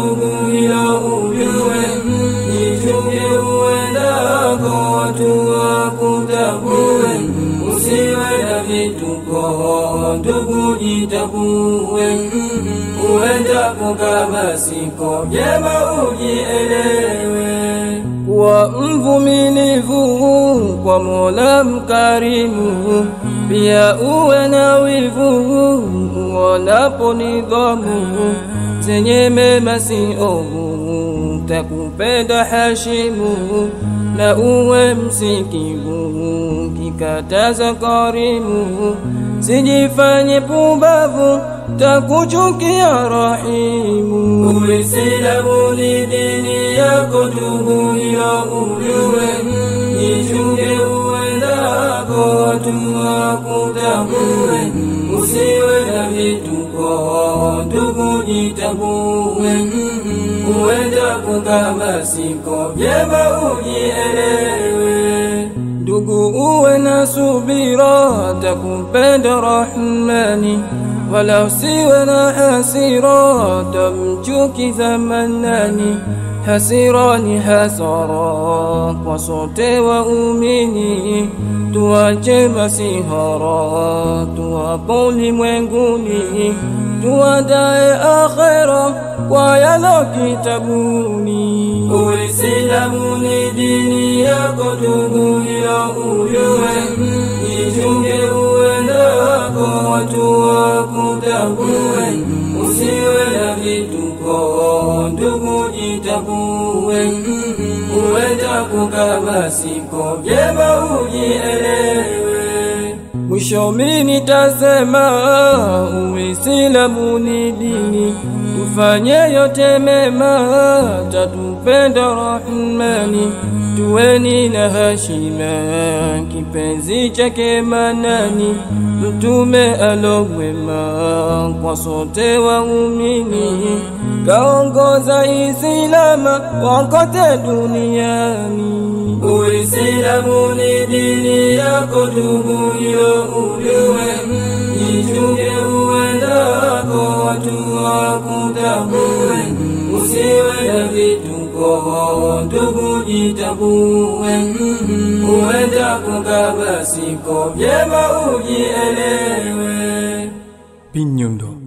ndugu hilo ujue, jichunge uendako, watu wakutambue, usiwe na vituko, ndugu jitambue, uendako kama siko vyema ujielewe kuwa mvumilivu kwa Mola mkarimu, pia uwe na wivu uonapo nidhamu zenye mema si ovu, takupenda hashimu na uwe msikivu, kikataza karimu, sijifanye pumbavu, takuchukia rahimu. Uislamu ni dini yako ndugu, hilo ujue, jichunge uendako, watu wakutambue, usiwe na vituko, ndugu jitambue, uendako kama siko vyema ujielewe. Ndugu uwe na subira, takupenda Rahmani, wala usiwe na hasira, tamchukiza Manani. Hasira ni hasara kwa sote waumini, tuache masihara, tuwapo ulimwenguni, tuandae akhera kwa yalo kitabuni. Uislamu ni dini yako ndugu, hilo ujue, jichunge uendako, watu wakutambue, usiwe na vituko, ndugu jitambue, uendako kama siko vyema ujielewe. Mwisho mimi nitasema Uislamu ni dini, tufanye yote mema, tatupenda Rahmani, tuweni na hashima, kipenzi chake Manani, mtume alowema kwa sote waumini, kaongoza Islama wakote duniani. Uislamu ni dini yako ndugu, hilo ujue, jichunge uendako, watu wakutambue, usiwe na vituko, ndugu jitambue, uendako kama siko vyema ujielewe. Pinyundo